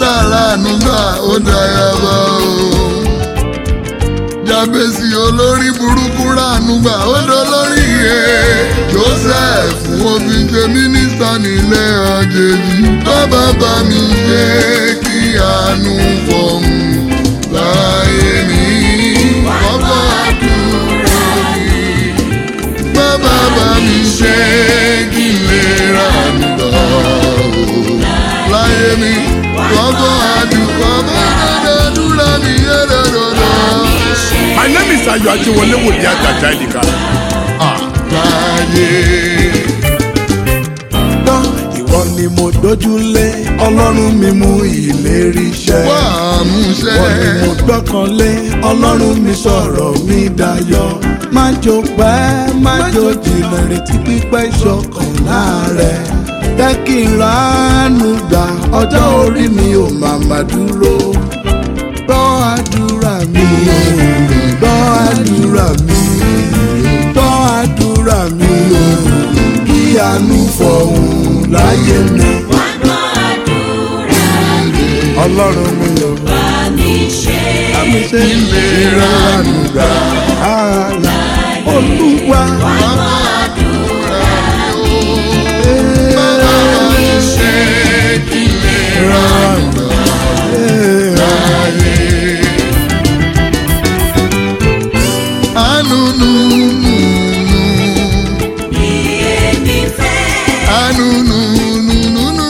màrà nùgbà ó dayaba o. Jábèsì olórí burúkú ránùgbà ó dolórí iye. Joseph omi jẹ mínísítà nílé àjèjì. Bàbá bá mi ṣe kí àánú fọ̀hún láyé mi. Bàbá àdúrà mi. Bàbá bá mi ṣe kí n lè rà nígbà láyé mi. Bàbá àdúrà àdúrà mi yé dandan. My name is Ayo Ajiwole Wòlíì Àjàjà Ìlìkà. Láyé. Gbọ́ ìwọ ni mo dójúlé ọlọ́run mi mú ìlérí ṣẹ. Wá àmúṣẹ. Ìwọ ni mo gbọ́kànlé ọlọ́run mi sọ̀rọ̀ mi dayọ̀. Má jò pẹ́ má jò jìnnà retí pípẹ́ ìṣọ̀kan láàrẹ̀. Jẹ́ kí n ránú gbà ọjọ́ orí mi ò màmá dúró. Gbọ́ àdúrà mi, gbọ́ àdúrà mi, gbọ́ àdúrà mi o. Kí àánú fọ̀hún láyé mi. Ọlọ́run mi ò bá mi ṣe ìlera ànúgbà. Àlà Olúwa. Bàbá àdúrà mi o. Bàbá bá mi ṣe kí n lè rà nígbà láyé. Àánú nù nù nù. Àánú nù nù nù nù.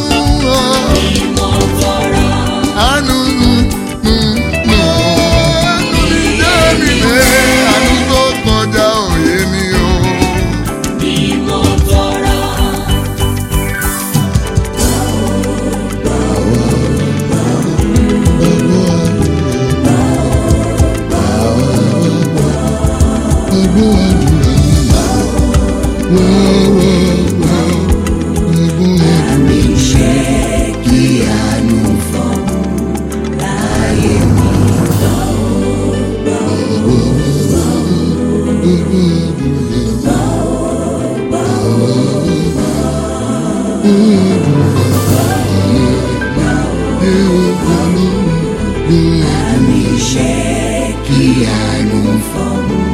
Àánú nù nù nù. Àánú mi jẹ́ mi lé. Àánú tó kọjá òye mi o. Kí àánú fọ́n